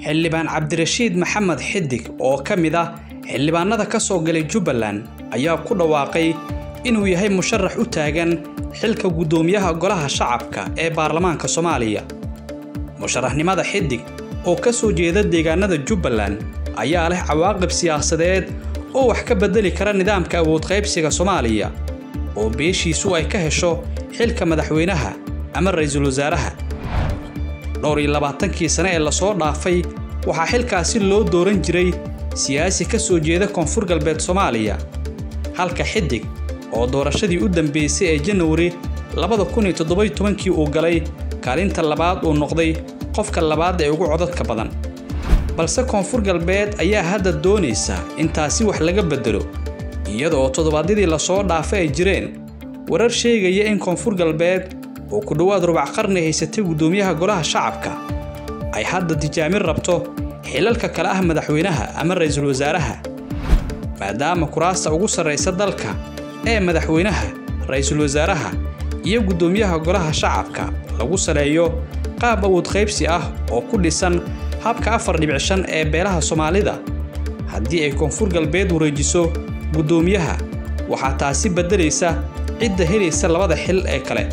xildhibaan cabdirashiid maxamed xidig oo ka mid ah xildhibaanada ka soo galay jubbaland ayaa ku dhawaaqay inuu yahay musharax u taagan xilka guddoomiyaha golaha shacabka ee baarlamaanka soomaaliya musharaxnimada xidig oo ka soo jeeda deegaanada jubbaland ayaa leh cawaaqib siyaasadeed oo wax ka beddeli kara nidaamka awoodqaybsiga soomaaliya oo beeshiisu ay ka hesho xilka madaxweynaha ama ra'iisul wasaaraha dhowr iyo labaatankii sane ee lasoo dhaafay waxaa xilkaasi loo dooran jiray siyaasi ka soo jeeda koonfur galbeed soomaaliya halka xidig oo doorashadii u dambeysay ee janawari labada kun iyo toddoba iyo tobankii uu galay kaalinta labaad uu noqday qofka labaad ee ugu codadka badan balse koonfur galbeed ayaa hadda doonaysa in taasi wax laga beddelo iyada oo toddobaadyadii lasoo dhaafay ay jireen warar sheegaya in koonfur galbeed oo ku dhowaad rubac qarni haysatay guddoomiyaha golaha shacabka ay hadda tijaamin rabto xilalka kale ah madaxweynaha ama ra'iisul wasaaraha maadaama kuraasta ugu sarraysa dalka ee madaxweynaha ra'iisul wasaaraha iyo guddoomiyaha golaha shacabka lagu saleeyo qaab awood qaybsi ah oo ku dhisan habka afar dhibic shan ee beelaha soomaalida haddii ay koonfur galbeed wareejiso guddoomiyaha waxaa taasi beddelaysa cidda helaysa labada xil ee kale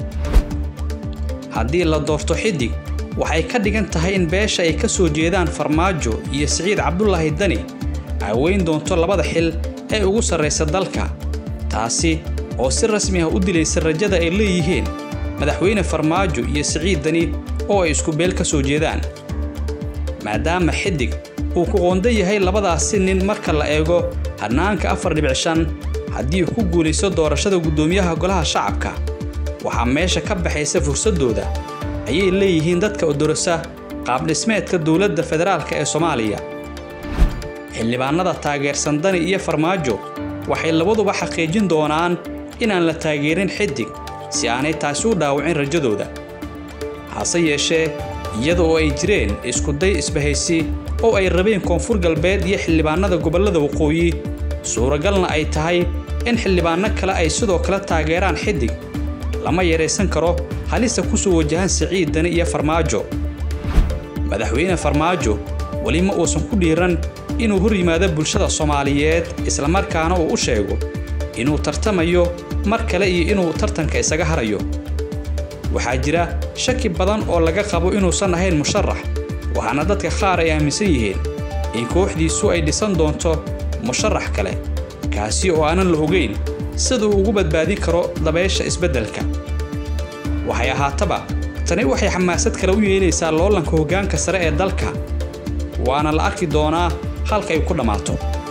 haddii la doorto xidig waxay ka dhigan tahay in beesha ay ka soo jeedaan farmaajo iyo siciid cabdulaahi dani ay weyn doonto labada xil ee ugu sarraysa dalka taasi oo si rasmi ah u dilaysa rajada ay leeyihiin madaxweyne farmaajo iyo siciid dani oo ay isku beel ka soo jeedaan maadaama xidig uu ku qoonda yahay labadaasi nin marka la eego hannaanka afar dhibic shan haddii uu ku guulaysto doorashada guddoomiyaha golaha shacabka waxaa meesha ka baxaysa fursaddooda ayay leeyihiin dadka odorasa qaabdhismeedka dowladda federaalka ee soomaaliya xildhibaanada taageersan dani iyo farmaajo waxay labaduba xaqiijin doonaan inaan la taageerin xidig si aanay taasi u dhaawicin rajadooda hase yeeshee iyada oo ay jireen iskuday isbahaysi oo ay rabeen koonfur galbeed iyo xildhibaanada gobollada waqooyi suuragalna ay tahay in xildhibaanno kale ay sidoo kale taageeraan xidig lama yaraysan karo halista ku soo wajahan siciid dani iyo farmaajo madaxweyne farmaajo weli ma uusan ku dhiiran inuu hor yimaado bulshada soomaaliyeed islamarkaana uu u sheego inuu tartamayo mar kale iyo inuu tartanka isaga harayo waxaa jira shaki badan oo laga qabo inuusan ahayn musharax waxaana dadka qaar ay aaminsan yihiin in kooxdiisu ay dhisan doonto musharax kale kaasi oo aanan la ogeyn sida uu ugu badbaadin karo dabeesha isbeddelka waxay ahaataba tani waxay xamaasad kale u yeelaysaa loolanka hoggaanka sare ee dalka waana la arki doonaa halka ay ku dhammaato